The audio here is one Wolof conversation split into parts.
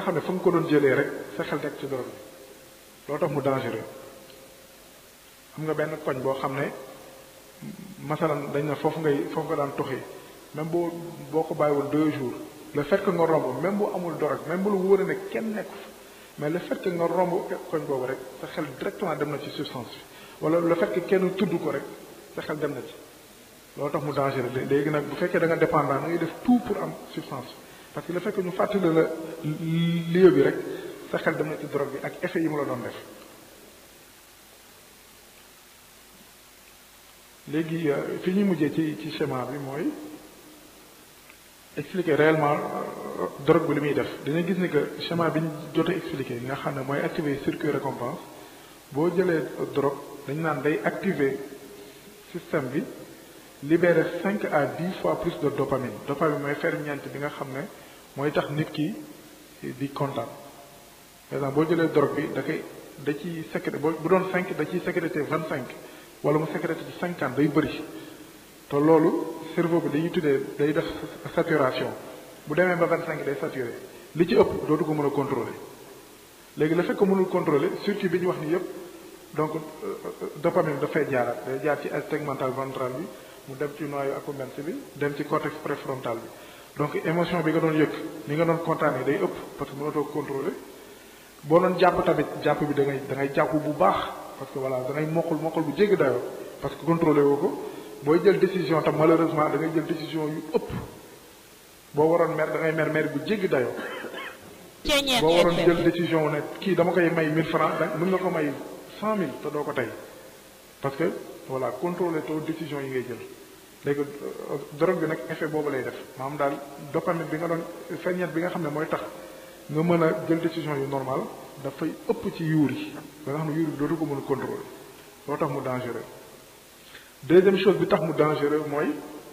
xam ne fa nga ko doon jëlee rek sa xel teg ci drogue bi loo tax mu dangereux am nga benn koñ boo xam ne masalan dañ ne foofu ngay foofu nga daan toxee même boo boo ko bàyyiwoon deux jours le fait que nga romb même bu amul drogue même bu la wóoree ne kenn nekku fa mais le fait que nga romb koñ boobu rek sa xel directement dem na ci substance bi wala le fait que kenn tudd ko rek sa xel dem na ci loolu tax mu dangereux léegi nag bu fekkee da nga dépendant da ngay def tout pour am substance bi parce que le fait que ñu fàttali la lieu bi rek sa xel dem na ci drogue bi ak effet yi mu la doon def léegi fi ñuy mujjee ci ci schéma bi mooy expliquer réellement drogue bi li muy def dina gis ni que schéma bi ñu jot a expliquer nga xam ne mooy activer circuit récompense boo jëlee drogue dañ naan day activer système bi libérer cinq à dix fois plus de dopamine dopamine mooy ferñeent bi nga xam ne mooy tax nit ki di kontaan par exemple boo jëlee drogue bi da koy da ciy sécrété bu doon cinq da ciy sécrété vingt cinq wala mu sécrété ci cinquante day bëri te loolu cerveau bi dañuy tuddee day def saturation bu demee ba vingt cinq day saturé li ci ëpp dootu ko mën a contrôler léegi le fait que mënul contrôler circuit bi ñu wax ni yépp donc dopamine dafay jaaraat day jaar ci tegmental ventral bi mu dem ci noyau accumbens bi dem ci cortex préfrontal bi donc émotion bi nga doon yëg ni nga doon kontaanee day ëpp parce que mënatoo contrôler boo doon jàpp tamit jàpp bi da ngay da ngay jàpp bu baax parce que voilà da ngay mokkul mokkul bu jéggi dayoo parce que contrôlé woo ko booy jël décision tam malheureusement da ngay jël décision yu ëpp boo waroon mer da ngay mer mer bu jéggi dayoo boo waroon jël décision ne kii dama koy may 1000 francs da mën nga ko may 100000 te doo ko tey parce que voilà contrôlé too décision yi ngay jël léegi drogue bi nag effet boobu lay def maanaam daal dopamine bi nga doon feññeet bi nga xam ne mooy tax nga mën a jël décision yu normal dafay ëpp ci yuur yi ba nga xam ne yuur yi dootu ko mën a contrôler loo tax mu dangereux deuxième chose bi tax mu dangereux mooy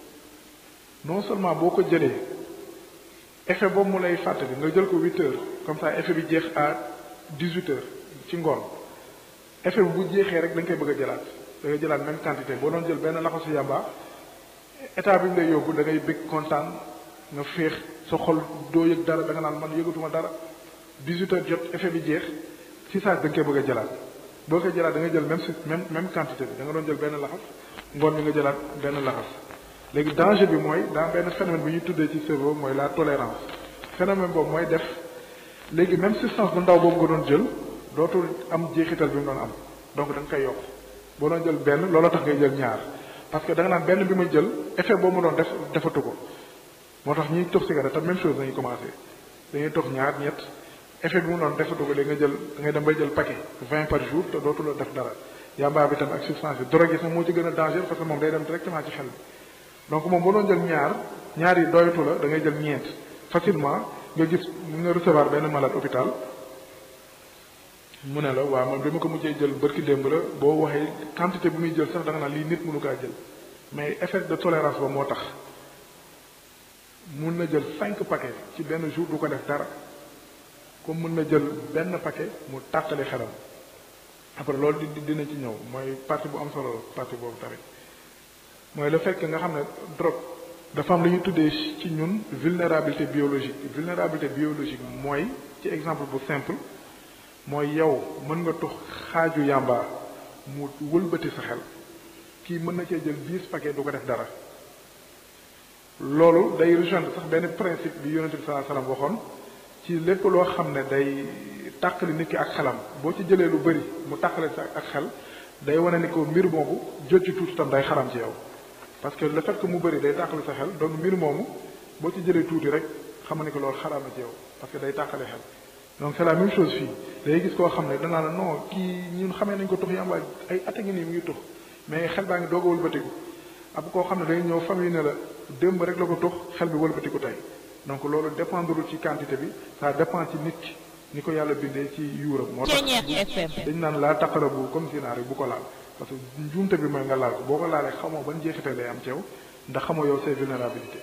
non seulement boo ko jëlee effet boobu mu lay fàttali nga jël ko huit heures comme ça effet bi jeex à dix huit heures ci ngoon effet bi bu jeexee rek da nga koy bëgg a jëlaat da ngay jëlaat même quantité boo doon jël benn laxasu yàmba état bi ñu lay yóbbu da ngay bëgg kontaan nga féex sa xol doo yëg dara da nga naan man yëgatuma dara 18 heures jot effet bi jeex si saa da nga koy bëgg a jëlaat boo koy jëlaat da nga jël même si même même quantité bi da nga doon jël benn laxas ngoon bi nga jëlaat benn laxas léegi danger bi mooy dans benn phénomène bi ñuy tuddee ci cerveau mooy la tolérance phénomène boobu mooy def léegi même substance bu ndaw boobu nga doon jël dootul am jeexital bi mu doon am donc da nga koy yokk boo doon jël benn looloo tax ngay jël ñaar parce que da nga naan benn bi ma jël effet boobu ma doon def defatu ko moo tax ñiy tox cigarette tam même chose dañuy commencé dañuy tox ñaar ñett effet bi mu doon defatu ko léegi nga jël da ngay dem bay jël paquet 20 par jour te dootu la def dara yamba bi tam ak substance bi drogue yi sax moo ci gën a danger parce que moom day dem directement ci xel bi donc moom boo doon jël ñaar ñaar yi doyatu la da ngay jël ñeent facilement nga gis nga recevoir benn malade hôpital mu ne la waaw man bi ma ko mujjee jël bërki démb la boo waxee quantité bi muy jël sax da nga naan lii nit mënu kaa jël mais effet de tolérance ba moo tax mun na jël cinq paquets ci benn jour du ko def dara comme mun na jël benn paquet mu tàqali xelam après loolu di dina ci ñëw mooy partie bu am solo partie boobu tamit mooy le fait que nga xam ne drogue dafa am lu ñu tuddee ci ñun vulnérabilité biologique vulnérabilité biologique mooy ci exemple bu simple mooy yow mën nga tux xaaju yàmba mu wëlbati sa xel kii mën na cee jël dix paquet du ko def dara loolu day rejoindre sax benn principe bi yonente bi sallallahu alayhi wasallam waxoon ci lépp loo xam ne day tàqali nit ki ak xelam boo ci jëlee lu bëri mu tàqale sa ak xel day wane ni ko mbir moomu jël ci tuuti tam day xaram ci yow parce que le fait que mu bëri day tàqale sa xel donc mbir moomu boo ci jëlee tuuti rek xam ni ko loolu xaraam na ci yow parce que day tàqale xel donc c'est la même chose fii day gis koo xam ne danaa la non kii ñun xamee nañ ko tux yàmba ay at a ngi nii mu ngi tux mais xel baa ngi doog a wëlbatiku ab koo xam ne day ñëw famille ne la démb rek la ko tux xel bi wëlbatiku tey donc loolu dépendrul ci quantité bi ça dépend ci nit ki ni ko yàlla bindee ci yuuram moo tax dañ naan laa taqara bu comme sinaar yi bu ko laal parce que njuumte bi mooy nga laal ko boo ko laalee xamoo ban jeexital lay am ci yow ndax xamoo yow say vulnérabilité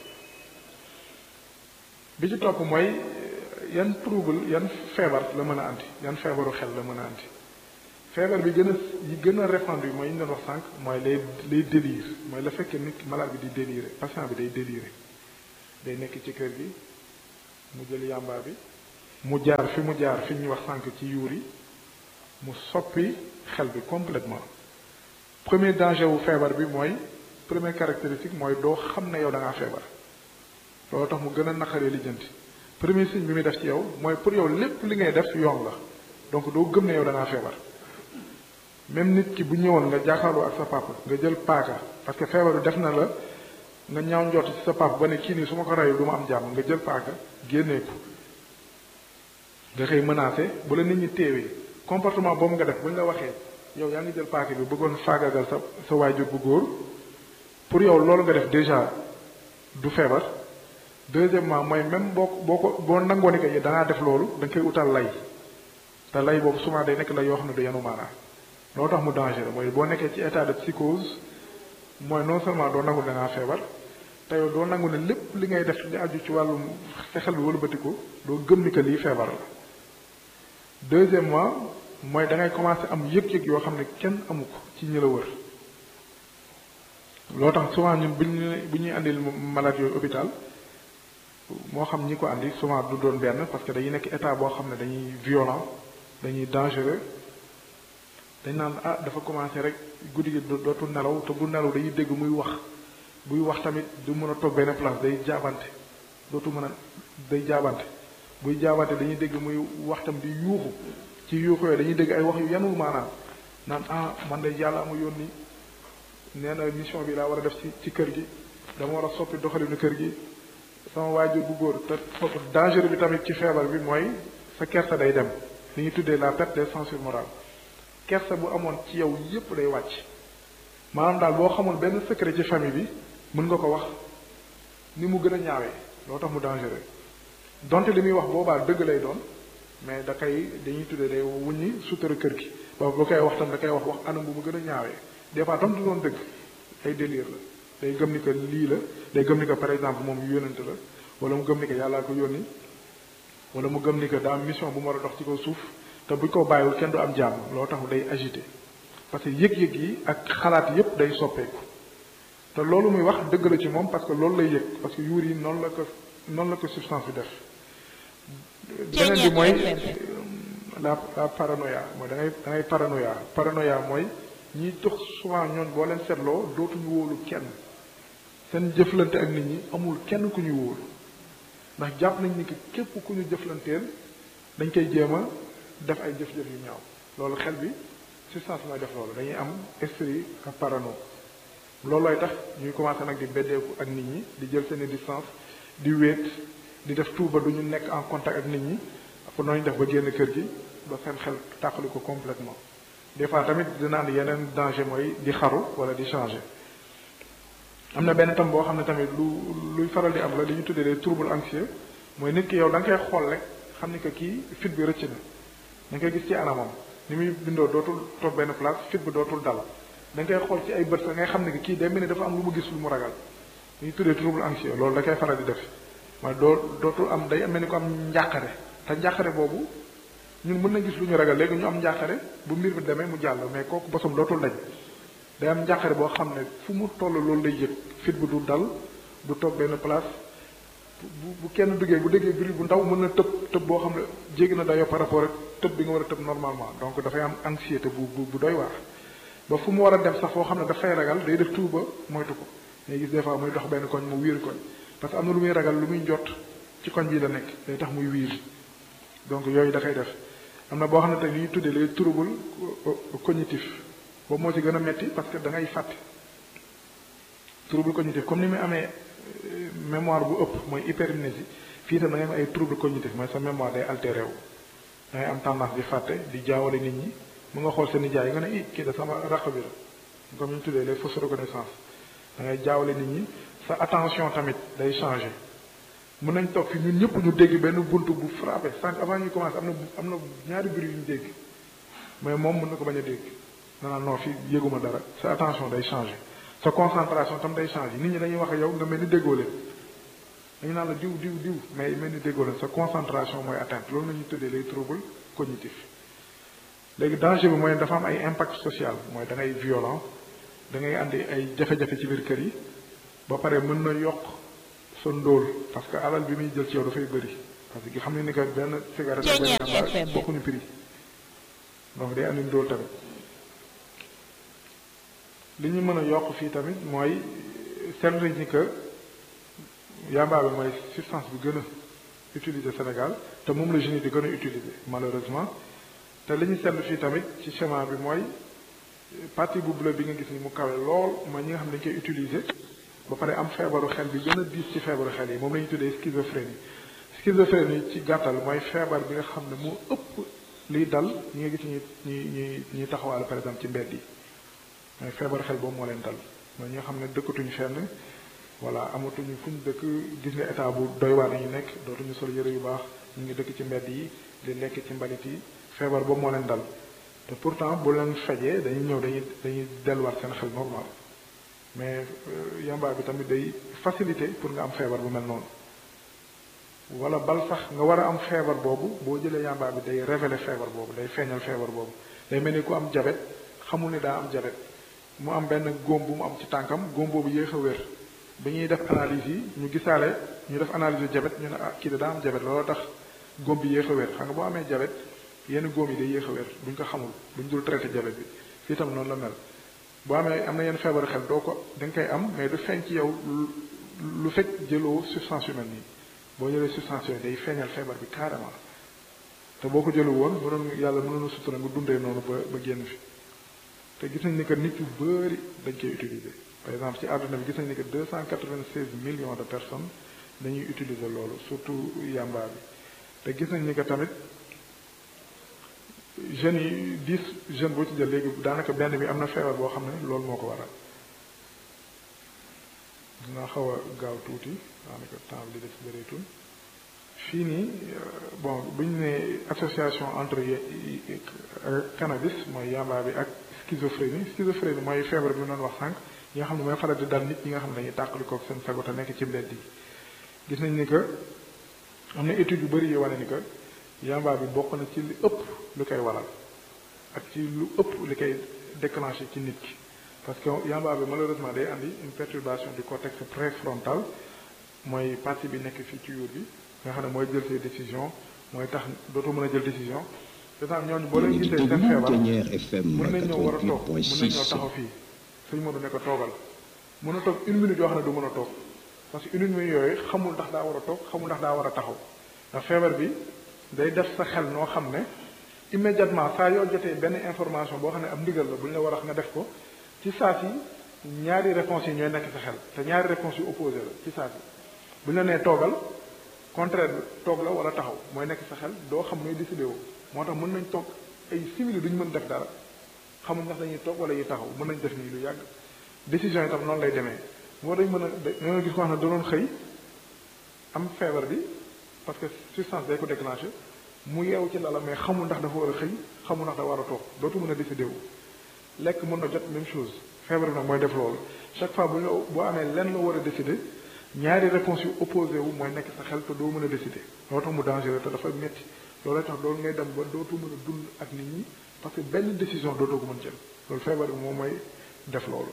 bi ci topp mooy yan trouble yan feebar la mën a andi yan feebaru xel la mën a andi feebar bi gën a yi gën a répandu mooy yi ñu doon wax sànq mooy les les délires mooy le fait que nit malade bi di délirer patient bi day délirer day nekk ci kër gi mu jël yàmbaa bi mu jaar fi mu jaar fi ñu wax sànq ci yuur yi mu soppi xel bi complètement premier danger wu feebar bi mooy première caractéristique mooy doo xam ne yow da ngaa feebar loolu tax mu gën a naqaree lijjanti premier signe bi muy def ci yow mooy pour yow lépp li ngay def yoon la donc doo gëm ne yow da ngaa feebar même nit ki bu ñëwoon nga jàkkaarloo ak sa papa nga jël paaka parce que feebar bi def na la nga ñaaw njort ci sa papa ba ne kii nii su ma ko reyul du ma am jàmm nga jël paaka génnee ko nga koy menacé bu la nit ñi téewee comportement boobu nga def bu ñu la waxee yow yaa ngi jël paaka bi bëggoon faagagal sa sa waajur bu góor pour yow loolu nga def déjà du feebar deuxièmement mooy même boo boo ko boo nangoo ni que da ngaa def loolu da nga koy utal lay te lay boobu souvent day nekk la yoo xam ne du yanu maanaa loolu tax mu dangereux mooy boo nekkee ci état de psychose mooy non seulement doo nangu da ngaa feebar te yow doo nangu ne lépp li ngay def li aju ci wàllum fexel bi wala bëtiku doo gëm ni que lii feebar la deuxièmement mooy da ngay commencer am yëg-yëg yoo xam ne kenn amu ko ci ñi la wër loo tax souvent ñun bu ñu bu ñuy andil malade yooyu hôpital moo xam ñi ko andi souvent du doon benn parce que dañuy nekk état boo xam ne dañuy violent dañuy dangereux dañ naan ah dafa commencé rek guddi gi dootul nelaw te bu nelaw dañuy dégg muy wax buy wax tamit du mën a toog benn place day jaabante dootul mën a day jaabante buy jaabante dañuy dégg muy wax tam di yuuxu ci yuuxu yooyu dañuy dégg ay wax yu yanul maanaam naan ah man de yàlla ama yónni nee na mission bi laa war a def ci ci kër gi dama war a soppi doxalinu kër gi sama waajur bu góor te foofu danger bi tamit ci feebar bi mooy sa kersa day dem li ñuy tuddee la perte des censures morales kersa bu amoon ci yow yépp day wàcc maanaam daal boo xamul benn secret ci famille bi mën nga ko wax ni mu gën a ñaawee loo tax mu dangereux donte li muy wax boobaa dëgg lay doon mais da koy dañuy tuddee day wuññi sutura kër gi ba bu koy wax tam da koy wax wax anam bu mu gën a ñaawee des fois tam du doon dëgg ay délire la day gëm ni que lii la day gëm ni que par exemple moom yónnante la wala mu gëm ni que yàllaa ko yónni wala mu gëm ni que daa am mission bu mu war a dox ci kaw suuf te buñ ko bàyyiwul kenn du am jàmm loo tax day agité parce que yëg-yëg yi ak xalaat yépp day soppeeku te loolu muy wax dëgg la ci moom parce que loolu lay yëg parce que yuur yi noonu la ko noonu la ko substance bi def beneen bi mooy la la paranoïa mooy da ngay da ngay paranoïa paranoïa mooy ñiy tox souvent ñoon boo leen seetloo dootuñu wóolu kenn seen jëflante ak nit ñi amul kenn ku ñu wóolu ndax jàpp nañ ni que képp ku ñu jëflanteel dañ koy jéem a def ay jëf-jëf yu ñaaw loolu xel bi substance mooy def loolu dañuy am esprit ak parano loolooy tax ñuy commencé nag di beddeeku ak nit ñi di jël seeni distance di wéet di def tout ba du ñu nekk en contact ak nit ñi pour nooñu def ba génn kër gi ba seen xel tàqali ko complètement des fois tamit dina am yeneen danger mooy di xaru wala di changer am na benn tam boo xam ne tamit lu luy faral di am la li ñu tuddee les troubles anxieux mooy nit ki yow da nga koy xool rek xam ni que kii fit bi rëcc na da nga koy gis ci anamam ni muy bindoo dootul toog benn place fit bi dootul dal da nga koy xool ci ay bët sa ngay xam ne que kii day mel ni dafa am lu mu gis lu mu ragal li ñu tuddee trouble anxieux loolu da koy faral di def mooy doo dootul am day mel ni ko am njàqare te njàqare boobu ñun mën na gis lu ñu ragal léegi ñu am njàqare bu mbir mi demee mu jàll mais kooku bosam dootul dañ day am njàqare boo xam ne fu mu toll loolu lay yëg fit bi du dal du toog benn place bu bu kenn duggee bu déggee bruit bu ndaw mën na tëb tëb boo xam ne jéggi na dayoo par rapport ak tëb bi nga war a tëb normalement donc dafay am anxiété bu bu bu doy waar ba fu mu war a dem sax foo xam ne dafay ragal day def tout ba moytu ko ngay gis des fois muy dox benn koñ mu wiir koñ parce que am na lu muy ragal lu muy jot ci koñ bii la nekk day tax muy wiir donc yooyu da koy def am na boo xam ne tey li ñuy tuddee les troubles cognitifs boobu moo ci gën a metti parce que da ngay fàtte trouble cognitif comme ni muy amee mémoire bu ëpp mooy hypermnésie fii tam da ngay am ay trouble cognitif mooy sa mémoire day altéré wu da ngay am tendance di fàtte di jaawale nit ñi mu nga xool seen nijaay nga ne i kii da sama raq bi la comme ñu tuddee les fausses reconnaissances da ngay jaawale nit ñi sa attention tamit day changer mën nañ toog fi ñun ñëpp ñu dégg benn buntu bu frappé sànq avant ñuy commencé am na am na ñaari bruit yu ñu dégg mais moom mën na ko bañ a dégg danaa non fi yëguma dara sa attention day changer sa concentration tam day changer nit ñi dañuy wax ak yow nga mel ni déggoo leen dañu naan la diw diw diw mais mel ni déggoo leen sa concentration mooy atteinte loolu la ñuy tuddee les troubles cognitifs léegi danger bi mooy dafa am ay impact social mooy da ngay violent da ngay andi ay jafe-jafe ci biir kër yi ba pare mën na yokk sa ndóol parce que alal bi muy jël ci yow dafay bëri parce que xam ne ni que benn cigarette ak benn yamba bokkuñu prix donc day andi ndóol tamit li ñu mën a yokk fii tamit mooy seetlu nañ ni que yamba bi mooy substance bi gën a utiliser Sénégal te moom la jeunes yi di gën a utiliser malheureusement te li ñu seetlu fii tamit ci schéma bi mooy partie bu bleu bi nga gis ni mu kawe lool mooy ñi nga xam ne dañ koy utiliser ba pare am feebaru xel bi gën a diis ci feebaru xel yi moom la ñuy tuddee schizophrénie schizophrénie ci gàttal mooy feebar bi nga xam ne moo ëpp liy dal ñi nga gis ñi ñi ñi ñuy taxawaale par exemple ci mbedd yi mooy feebaru xel boobu moo leen dal mooy ñi nga xam ne dëkkatuñu fenn voilà amatuñu fu ñu dëkk gis nga état bu doy waar ñu nekk dootuñu sol yëre yu baax ñu ngi dëkk ci mbedd yi di lekk ci mbalit yi feebar boobu moo leen dal te pourtant bu leen fajee dañuy ñëw dañuy dañuy delluwaat seen xel normal mais yamba bi tamit day facilité pour nga am feebar bu mel noonu wala bal sax nga war a am feebar boobu boo jëlee yamba bi day révéler feebar boobu day feeñal feebar boobu day mel ni ku am jabet xamul ni daa am jabet mu am benn góom bu mu am ci tànkam góom boobu yéex a wér bi ñuy def analyse yi ñu gisaale ñu def analyse yu jabet ñu ne ah kii da daa am jabet looloo tax góom bi yéex a wér xam nga boo amee jabet yenn góom yi day yéex a wér buñ ko xamul buñ dul traité jabet bi fii tam noonu la mel boo amee am na yenn feebaru xel doo ko da nga koy am mais du feeñ ci yow lu fekk jëloo substance yu mel nii boo jëlee substance yooyu day feeñal feebar bi carrément te boo ko jëlu woon mënoon yàlla mënoon a sutura nga dundee noonu ba ba génn fi te gis nañ ni que nit yu bëri dañ koy utiliser par exemple ci àdduna bi gis nañ ni que deux cent quatre-vingt-seize millions de personnes dañuy utiliser loolu surtout yamba bi te gis nañ ni que tamit jeunes yi dix jeunes boo ci jël léegi daanaka benn bi am na feebar boo xam ne loolu moo ko waral dinaa xaw a gaaw tuuti daanaka temps bi di def bëreetul fii nii bon bu ñu ne association entre cannabis mooy yamba bi ak schizophrénie schizophrénie mooy feebar bi ñu doon wax sànq yi nga xam ne mooy faral di dal nit ñi nga xam ne dañuy tàqalikook seen sago te nekk ci mbedd yi gis nañ ni que am na études yu bëri yu wane ni que yamba bi bokk na ci li ëpp lu koy waral ak ci lu ëpp li koy déclenché ci nit ki parce que yamba bi malheureusement day andi une perturbation du cortex préfrontal mooy partie bi nekk fii ci yuur bi nga xam ne mooy jël ses décisions mooy tax dootoo mën a jël décision dafa ñooñu boo leen gisee seen feebar mën nañ ñëw war a toog mën nañ ñëw taxaw fii suñu mënu ne ko toogal mën a toog une minute yoo xam ne du mën a toog parce que une minute yooyu xamul ndax daa war a toog xamul ndax daa war a taxaw ndax feebar bi day def sa xel noo xam ne immédiatement saa yoo jotee benn information boo xam ne am ndigal la bu ñu la war a nga def ko ci saa si ñaari réponses yi ñooy nekk sa xel te ñaari réponses yu opposé la ci saa si bu ñu la nee toogal contraire bi toog la wala taxaw mooy nekk sa xel doo xam nooy décidé woo moo tax mën nañ toog ay simili duñu mën def dara xamuñ ndax dañuy toog wala yi taxaw mën nañ def nii lu yàgg décision yi tam noonu lay demee moo dañ mën a dañoo gis ko xam ne da doon xëy am feebar bi parce que substance day ko déclenché mu yeewu ci lala mais xamul ndax dafa war a xëy xamul ndax dafa war a toog dootu mën a décidé wu lekk mën na jot même chose feebar bi nag mooy def loolu chaque fois bu ñu boo amee lenn la war a décidé ñaari réponse yu opposé wu mooy nekk sa xel te doo mën a décidé loolu tax mu dangereux te dafa métti loolu tax loolu ngay dem ba dootu mën a dund ak nit ñi parce que benn décision dootoo ko mën jël loolu feebar bi moom mooy def loolu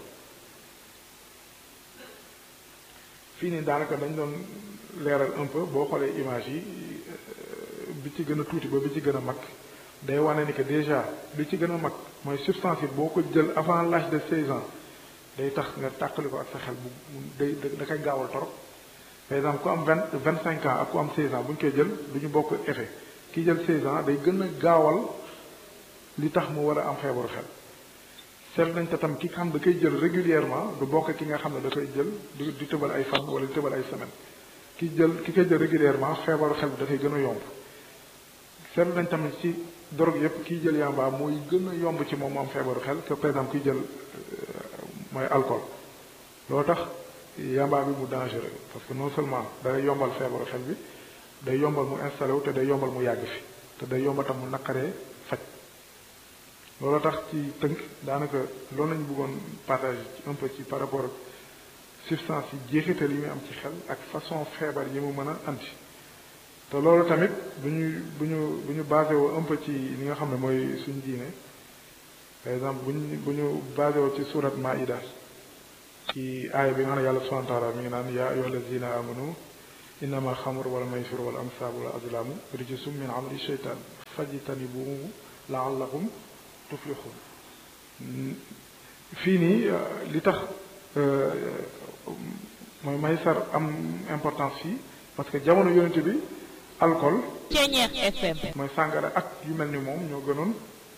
fii nii daanaka dañ doon leeral un peu boo xoolee image yi bi ci gën a tuuti ba bi ci gën a mag day wane ni que déjà bi ci gën a mag mooy substance yi boo ko jël avant l'âge de 16 ans day tax nga tàqali ko ak sa xel bu day da koy gaawal torop par exemple ku am vingt vingt cinq ans ak ku am 16 ans bu ñu koy jël du ñu bokk effet ki jël 16 ans day gën a gaawal li tax mu war a am feebaru xel seet nañ te tam ki xam da koy jël régulièrement du bokk ki nga xam ne da koy jël di di tëbal ay fan wala di tëbal ay semaine ki jël ki koy jël régulièrement feebaru xel bi dafay gën a yomb seetlu nañ tamit ci drogue yépp kiy jël yamba mooy gën a yomb ci moom mu am feebaru xel que par exemple kiy jël mooy alcool loolu tax yamba bi mu dangereux parce que non seulement day yombal feebaru xel bi day yombal mu installé wu te day yombal mu yàgg fi te day yombal tam mu naqaree faj loolu tax ci tënk daanaka loolu lañu bëggoon partage un peu ci par rapport ak substance yi jeexital yi muy am ci xel ak façon feebar yi mu mën a andi te loolu tamit bu ñu bu ñu bu ñu basé woo un peu ci li nga xam ne mooy suñu diine par exemple bu ñu bu ñu basé woo ci surat Maïda ci aaya bi nga xam ne yàlla subhanahu wa taala mi ngi naan yaa ayyuha allazina amanu innama alxamr wala maysir wala ansaabu wala azlaamu rijsum min amali sheytaan fajtanibuhu laallakum tuflixun fii nii li tax mooy maysar am importance fii parce que jamono yonente bi alcool Ceeñeex FM mooy sàngara ak yu mel ni moom ñoo gënoon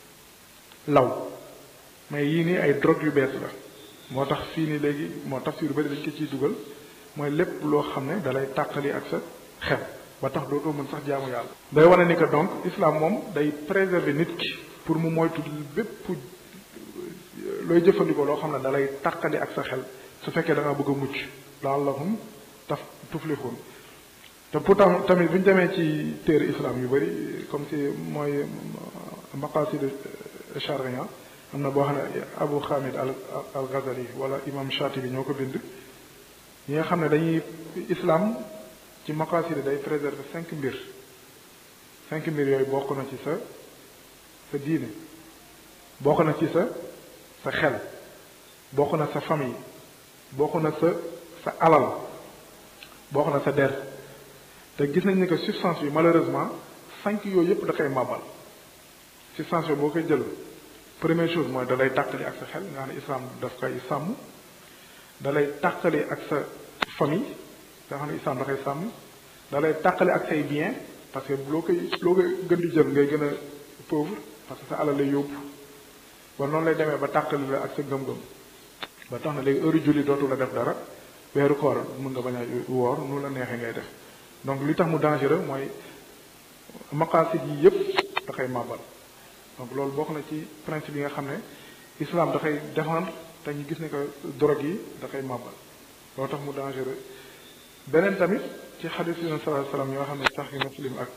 law mais yii nii ay drogue yu bees la moo tax fii nii léegi moo tax yu bëri dañ ko ciy dugal mooy lépp loo xam ne dalay tàqali ak sa xel ba tax dootoo mën sax jaamu yàlla day wane ni que donc islam moom day préserver nit ki pour mu moytu bépp looy jëfandikoo loo xam ne dalay tàqali ak sa xel su fekkee da nga bëgg a mucc laallahum taf tuflixun te pourtant tamit bu ñu demee ci téere islam yu bëri comme si mooy maqasid charia am na boo xam ne Abu Hamid al al Ghazali wala imam Shatibi ñoo ko bind ñi nga xam ne dañuy islam ci maqasid day préserver cinq mbir cinq mbir yooyu bokk na ci sa sa diine bokk na ci sa sa xel bokk na sa famille bokk na sa sa alal bokk na sa der te gis nañ ni que substance bi malheureusement cinq yooyu yëpp da koy màbbal substance yooyu boo koy jël première chose mooy da lay tàqali ak sa xel nga xam ne islam daf koy sàmm da lay tàqali ak sa famille nga xam ne islam da koy sàmm da lay tàqali ak say bien parce que loo koy loo koy gën di jël ngay gën a pauvre parce que sa alal lay yóbbu ba noonu lay demee ba tàqali la ak sa gëm-gëm ba tax na léegi heure julli dootu la def dara weeru koor mën nga bañ a woor nu la neexee ngay def donc li tax mu dangereux mooy maqaasid yi yëpp da koy màbbal donc loolu bokk na ci principe yi nga xam ne islam da koy défendre te ñu gis ne que drogue yi da koy màbbal loolu tax mu dangereux beneen tamit ci xadis yi sallallahu alayhi wasallam yoo xam ne sax yi muslim ak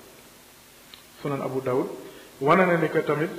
sunan abu dawud wane na ni que tamit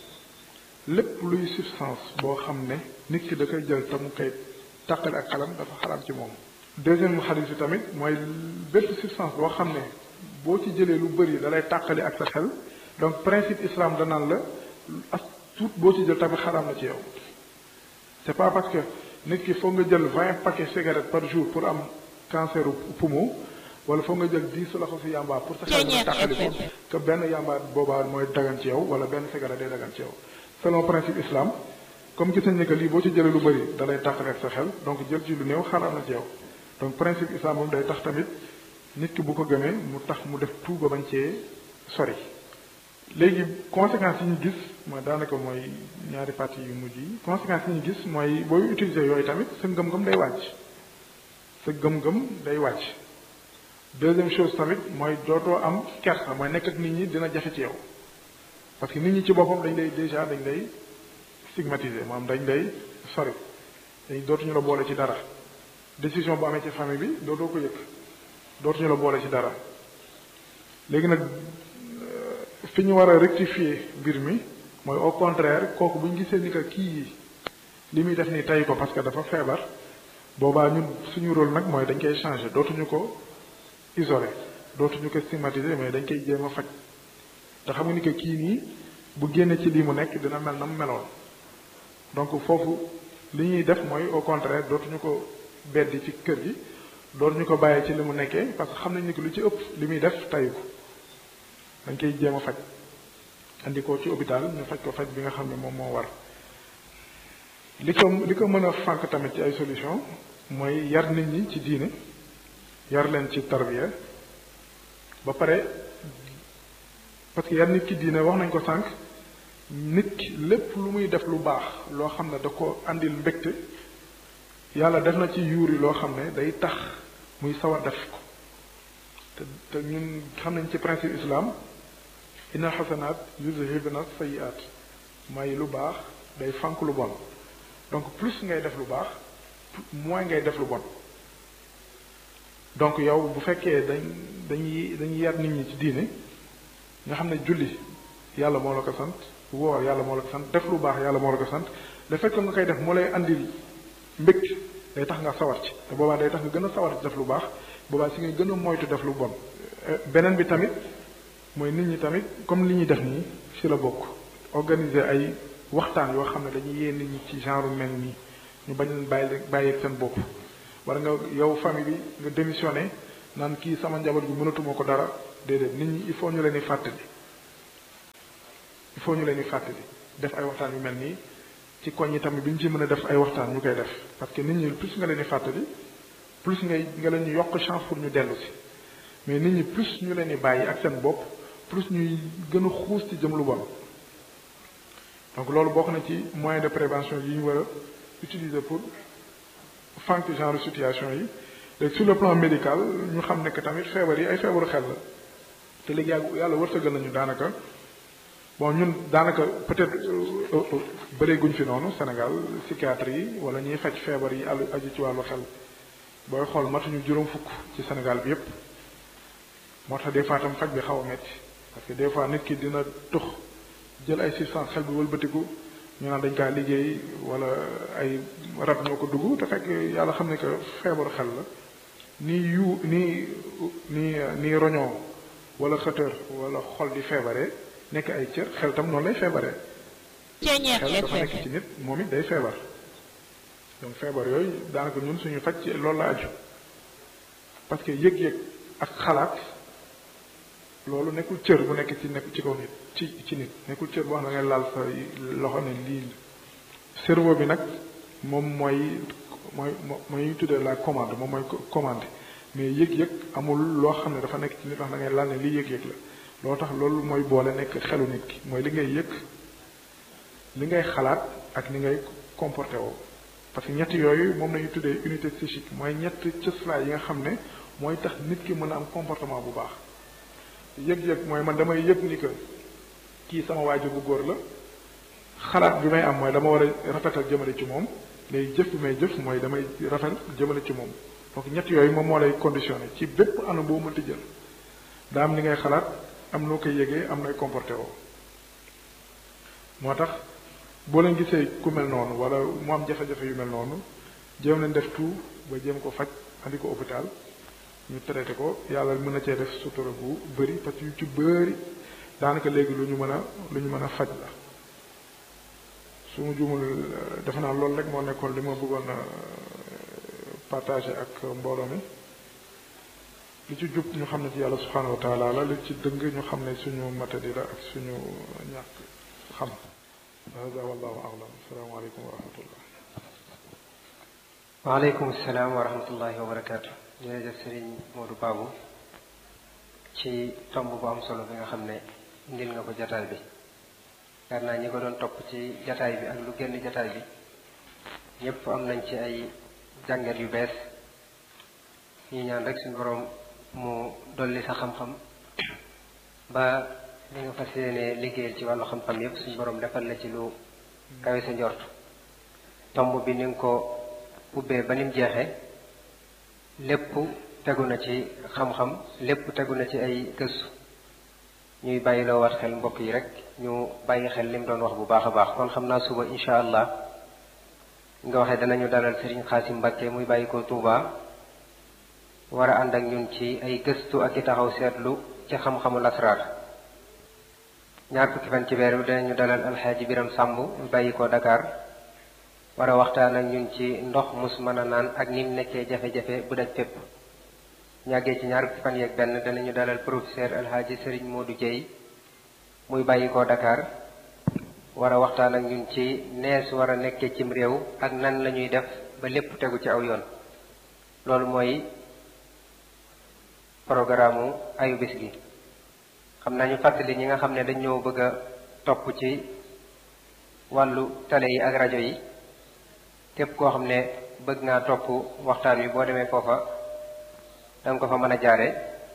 lépp luy substance boo xam ne nit ki da koy jël te mu koy tàqale ak xelam dafa xaraam ci moom deuxième xadis bi tamit mooy bépp substance boo xam ne boo ci jëlee lu bëri da lay tàqali ak sa xel donc principe islam danaan la as tuut boo ci jël tamit xaraam na ci yow c'est pas parce que nit ki foog nga jël vingt paquets cigarettes par jour pour am cancer poumon wala foog nga jël dix loxo si yamba pour sa xel nga tàqali ko que benn yamba boobaa mooy dagan ci yow wala benn cigarette day dagan ci yow selon principe islam comme gis nañ ne que lii boo ci jëlee lu bëri da lay tàqali ak sa xel donc jël ci lu néew xaraam na ci yow donc principe islam moom day tax tamit nit ki bu ko gëmee mu tax mu def tout ba bañ cee sori léegi conséquences yi ñu gis mooy daanaka mooy ñaari parties yu mujj yi conséquences yi ñu gis mooy booy utiliser yooyu tamit sa ngëm-ngëm day wàcc sa gëm-gëm day wàcc deuxième chose tamit mooy dootoo am kersa mooy nekk ak nit ñi dina jafe ci yow parce que nit ñi ci boppam dañ lay déjà dañ lay stigmatiser maanaam dañ lay sori dañ dootuñu la boole ci dara décision bu amee ci famille bi dootoo ko yëg dootuñu la boole ci dara léegi nag fi ñu war a rectifier mbir mi mooy au contraire kooku bu ñu gisee ni que kii li muy def ni tey ko parce que dafa feebar boobaa ñun suñu rôle nag mooy dañ koy changer dootuñu ko isoler dootuñu ko stigmatiser mais dañ koy jéem a faj te xam nga ni que kii nii bu génne ci lii mu nekk dina mel na mu meloon donc foofu li ñuy def mooy au contraire dootuñu ko beddi ci kër gi dootuñu ko bàyyee ci li mu nekkee parce que xam nañ ni que lu ci ëpp li muy def tayu ko dañ koy jéem a faj andi ko ci hôpital ñu faj ko faj bi nga xam ne moom moo war li ko li ko mën a fànk tamit ci ay solution mooy yar nit ñi ci diine yar leen ci tarbiya ba pare parce que yar nit ci diine wax nañ ko sànq nit ki lépp lu muy def lu baax loo xam ne da ko andil mbégte yàlla def na ci yuuri loo xam ne day tax muy sawar def ko te te ñun xam nañ ci principe islam inna xasanaat yuzhibna sayiat may lu baax day fànk lu bon donc plus ngay def lu baax moins ngay def lu bon donc yow bu fekkee dañ dañuy dañuy yar nit ñi ci diine nga xam ne julli yàlla moo la ko sant woor yàlla moo la ko sant def lu baax yàlla moo la ko sant le fait que nga koy def moo lay andil mbégte day tax nga sawar ci te boobaa day tax nga gën a sawar ci def lu baax boobaa si ngay gën a moytu def lu bon beneen bi tamit mooy nit ñi tamit comme li ñuy def nii ci la bokk organiser ay waxtaan yoo xam ne dañuy yee nit ñi ci genre mel nii ñu bañ leen bàyyi bàyyi seen bopp wala nga yow famille bi nga démissionné naan kii sama njaboot gi mënatuma ko dara déedéet nit ñi il faut ñu leen di fàttali il faut ñu leen di fàttali def ay waxtaan yu mel nii ci koñ yi tamit bi ñu ci mën a def ay waxtaan ñu koy def parce que nit ñi plus nga leen di fàttali plus ngay nga leen di yokk chance pour ñu dellu si mais nit ñi plus ñu leen di bàyyi ak seen bopp plus ñuy gën a xuus ci jëm lu bon donc loolu bokk na ci moyen de prévention yi ñu war a utiliser pour fànq genre situation yi léegi sur le plan médical ñu xam ne que tamit feebar yi ay feebaru xel la te léegi yàlla yàlla wërsëgal nañu daanaka bon ñun daanaka peut-être bëreeguñ fi noonu Sénégal psychiatrie yi wala ñuy faj feebar yi àll aju ci wàllu xel booy xool matuñu juróom fukk ci Sénégal bi yépp moo tax des fois tam faj bi xaw a metti parce que des fois nit ki dina tux jël ay substance xel bi wëlbatiku ñu naan dañ kaa liggéey wala ay rab ñoo ko dugg te fekk yàlla xam ne que feebaru xel la nii yu nii nii nii roñoo wala xëtër wala xol di feebaree nekk ay cër xel tam noonu lay feebaree xel dafa nekk ci nit moom it day feebar donc feebar yooyu daanaka ñun suñu faj ci loolu la aju parce que yëg-yëg ak xalaat loolu nekkul cër bu nekk ci nekk ci kaw nit ci ci nit nekkul cër boo xam ne ngay laal sa loxo ne lii cerveau bi nag moom mooy mooy mooy tuddee la commande moom mooy commande mais yëg-yëg amul loo xam ne dafa nekk ci nit wax da ngay laal ne lii yëg-yëg la loo tax loolu mooy boole nekk xelu nit ki mooy li ngay yëg li ngay xalaat ak ni ngay comporté woo parce que ñett yooyu moom lañuy tuddee unité psychique mooy ñett cëslaay yi nga xam ne mooy tax nit ki mën a am comportement bu baax yëg-yëg mooy man damay yëg ni que kii sama waajur bu góor la xalaat bi may am mooy dama war a rafetal jëmale ci moom léegi jëf bi may jëf mooy damay rafet jëmale ci moom donc ñett yooyu moom moo lay conditionné ci bépp anam boo mënti jël daa am li ngay xalaat am noo koy yëgee am nooy comporté woo moo tax boo leen gisee ku mel noonu wala mu am jafe-jafe yu mel noonu jéem leen def tout ba jéem ko faj andi ko hôpital ñu traité ko yàlla mën na cee def sutura bu bëri parce que yu ci bëri daanaka léegi lu ñu mën a lu ñu mën a faj la su ma jumul defe naa loolu rek moo nekkoon li ma bëggoon a partagé ak mbooloo mi li ci jub ñu xam ne ci yàlla subhanahu wa taala la li ci dëng ñu xam ne suñu matadi la ak suñu ñàkk xam hada wallahu alam asalaamaaleykum wa rahmatullah waaleykum salaam wa rahmatullahi wa barakaatu jërëjëf sëriñ Modou Babou ci tomb bu am solo bi nga xam ne indil nga ko jataay bi yaakaar naa ñi ko doon topp ci jataay bi ak lu génn jataay bi ñëpp am nañ ci ay jàngat yu bees ñu ñaan rek suñu borom mu dolli sa xam-xam ba li nga fas yéene liggéeyal ci wàllu xam-xam yépp suñu borom defal la ci lu kawe sa njort tomb bi ni nga ko ubbee ba nim jeexee lépp tegu na ci xam-xam lépp tegu na ci ay gëstu ñuy bàyyi loo wat xel mbokk yi rek ñu bàyyi xel lim doon wax bu baax a baax kon xam naa suba incha allah nga waxee danañu dalal Serigne Xaasim Mbàkke muy bàyyi ko Touba war a ànd ak ñun ci ay gëstu ak i taxaw seetlu ci xam-xamu lasraar ñaar fukki fan ci weer bi danañu dalal alxaaji Biram Sàmb muy bàyyi ko Dakar war a waxtaan ak ñun ci ndox mus mën a naan ak ni mu nekkee jafe-jafe bu daj fépp ñàggee ci ñaar fukki fan yeeg benn danañu dalal professeur alxaaji Serigne Modou Dieye muy bàyyi ko Dakar war a waxtaan ak ñun ci nees war a nekkee cim réew ak nan la ñuy def ba lépp tegu ci aw yoon loolu mooy programme ayu bis gi xam naa ñu fàttali ñi nga xam ne dañ ñoo bëgg a topp ci wàllu télé yi ak rajo yi képp koo xam ne bëgg ngaa topp waxtaan wi boo demee foofa danga ko fa mën a jaare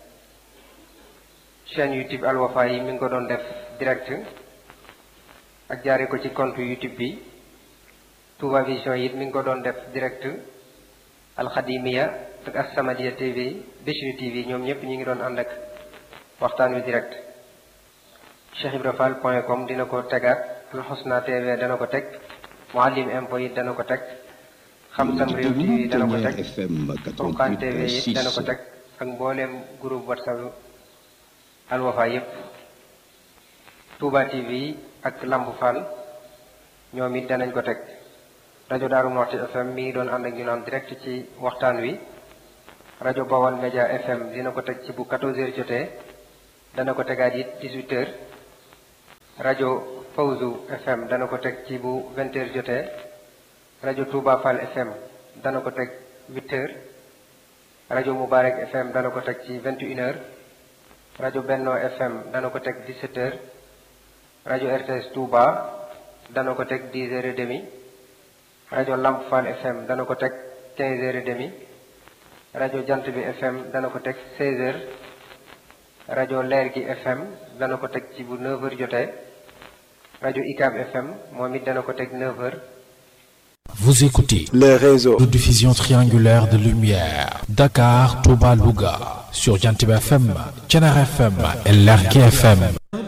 chaîne YouTube Al Wafa yi mi ngi ko doon def direct ak jaare ko ci compte YouTube bi Touba Vision yi mi ngi ko doon def direct Alxadimiya ak As-Samadiyya TV Bichri TV ñoom ñëpp ñi ngi doon ànd ak waxtaan wi direct Cheikh Ibra Fall point com dina ko tegaat Al Husna TV dana ko teg Muallim Info yi dana ko teg Xam Sam Réew TV dana ko teg Furqan TV yi dana ko teg ak mbooleem groupe WhatsApp Al Wafa yépp Touba TV ak Lamp Fall ñoom it danañ ko teg rajo Daaru Muxti FM mi ngi doon ànd ak ñu naan direct ci waxtaan wi rajo Bawal Média FM dina ko teg ci bu 14h jotee dana ko tegaat it 18h rajo Fawzu FM dana ko teg ci bu 20h jotee rajo Touba Fall FM dana ko teg 8h rajo Moubarak FM dana ko teg ci 21h rajo Benno FM dana ko teg 17h rajo RTS Touba dana ko teg 10h30 rajo Lamp Fall FM dana ko teg 15h30 rajo Jant bi FM dana ko teg 16h rajo Leer gi FM dana ko teg ci bu 9h jotee rajo ICAB FM moom it dana ko teg 9h. Vous écoutez les réseaux de diffusion triangulaire de lumière Dakar, Touba, Louga sur Jantib FM, Thiénare FM et Lergui FM.